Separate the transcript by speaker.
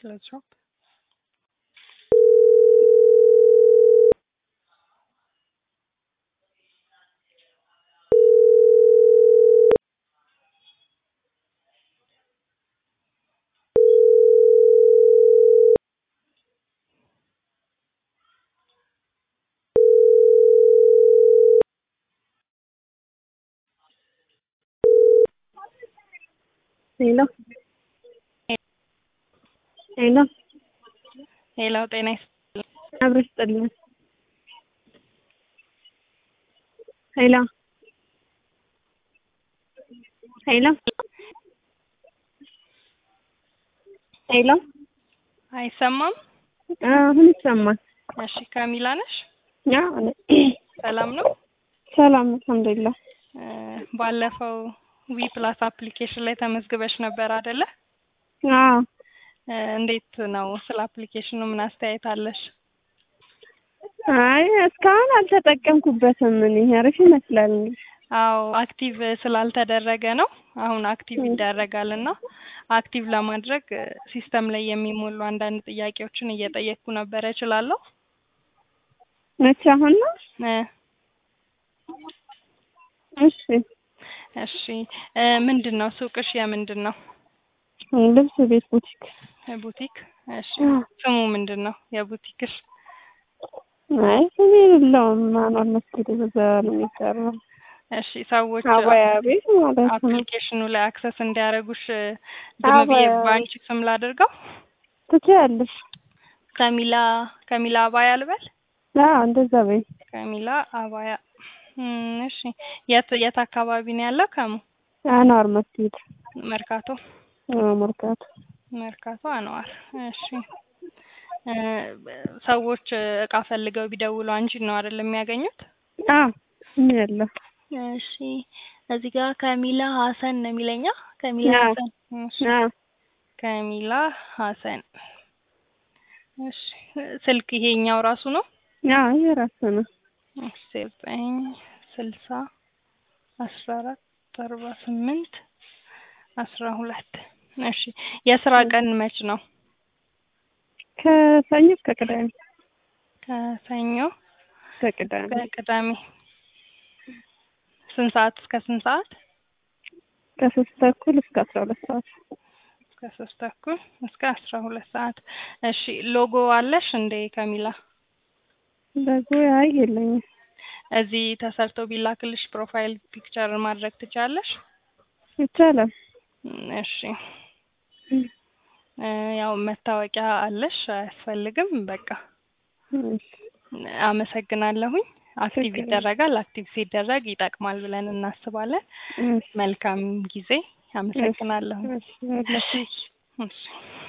Speaker 1: Let's drop.
Speaker 2: ሄሎ ሄሎ
Speaker 1: ሄሎ ጤና ይስጥልኝ።
Speaker 2: አብረሽ ጥልን ሄሎ ሄሎ ሄሎ
Speaker 1: አይሰማም?
Speaker 2: አሁን ይሰማል።
Speaker 1: እሺ ካሚላ ነሽ?
Speaker 2: አዎ ነኝ።
Speaker 1: ሰላም ነው?
Speaker 2: ሰላም አልሐምዱሊላህ።
Speaker 1: እ ባለፈው ዊ ፕላስ አፕሊኬሽን ላይ ተመዝግበሽ ነበር አይደለ?
Speaker 2: አዎ
Speaker 1: እ እንዴት ነው? ስለ አፕሊኬሽኑ ምን አስተያየት አለሽ?
Speaker 2: አይ እስካሁን አልተጠቀምኩበትም። እኔ አሪፍ ይመስላል።
Speaker 1: አዎ አክቲቭ ስላልተደረገ ነው። አሁን አክቲቭ ይደረጋል እና አክቲቭ ለማድረግ እ ሲስተም ላይ የሚሞሉ አንዳንድ ጥያቄዎችን እየጠየቅኩ ነበረ። እችላለሁ?
Speaker 2: መቼ አሁን ነው?
Speaker 1: እ
Speaker 2: እሺ
Speaker 1: እሺ እ ምንድን ነው ሱቅሽ? የምንድን ነው?
Speaker 2: ልብስ ቤት ቡቲክ።
Speaker 1: ቡቲክ። እሺ ስሙ ምንድን ነው የቡቲክሽ?
Speaker 2: አይ ስም የለውም። ማኗል መስጊድ በዛ ነው የሚሰራው።
Speaker 1: እሺ ሰዎች
Speaker 2: አባያ ቤት ማለት ነው።
Speaker 1: አፕሊኬሽኑ ላይ አክሰስ እንዲያደርጉሽ እ ዝም ብዬ
Speaker 2: አባያ-
Speaker 1: በአንቺ ስም ላድርገው?
Speaker 2: ትችያለሽ።
Speaker 1: ከሚላ ከሚላ አባያ ልበል?
Speaker 2: አዎ እንደዛ በይ።
Speaker 1: ከሚላ አባያ እም፣ እሺ የት የት አካባቢ ነው ያለው? ከሙ
Speaker 2: አኗር መስጊድ
Speaker 1: መርካቶ
Speaker 2: አዎ፣ መርካቶ
Speaker 1: መርካቶ አንዋር። እሺ እ ሰዎች እ እቃ ፈልገው ቢደውሉ አንቺን ነው አይደል የሚያገኙት?
Speaker 2: አዎ ምን ያለው
Speaker 1: እሺ እዚህ ጋር ከሚላ ሀሰን ነው የሚለኛ። ከሚላ
Speaker 2: አዎ።
Speaker 1: ሀሰን እሺ
Speaker 2: አዎ
Speaker 1: ከሚላ ሀሰን እሺ ስልክ ይሄኛው ራሱ ነው?
Speaker 2: አዎ የራሱ ነው።
Speaker 1: ዘጠኝ ስልሳ አስራ አራት አርባ ስምንት አስራ ሁለት እሺ የስራ ቀን መች ነው?
Speaker 2: ከሰኞ እስከ ቅዳሜ
Speaker 1: ከሰኞ
Speaker 2: እስከ ቅዳሜ
Speaker 1: ከቅዳሜ ስንት ሰዓት እስከ ስንት ሰዓት?
Speaker 2: ከሶስት ተኩል እስከ አስራ ሁለት ሰዓት
Speaker 1: እስከ ሶስት ተኩል እስከ አስራ ሁለት ሰዓት እሺ ሎጎ አለሽ እንዴ ከሚላ?
Speaker 2: በጎ አይ የለኝም።
Speaker 1: እዚህ ተሰርቶ ቢላክልሽ ፕሮፋይል ፒክቸር ማድረግ ትችላለሽ?
Speaker 2: ይቻላል።
Speaker 1: እም፣ እሺ እ ያው መታወቂያ አለሽ አያስፈልግም። በቃ
Speaker 2: እሺ፣
Speaker 1: አመሰግናለሁኝ። አክቲቭ
Speaker 2: ችግር የለም።
Speaker 1: ይደረጋል። አክቲቭ ሲደረግ ይጠቅማል ብለን እናስባለን።
Speaker 2: እሺ፣
Speaker 1: መልካም ጊዜ። አመሰግናለሁ።
Speaker 2: እሺ፣ እሺ።
Speaker 1: እሺ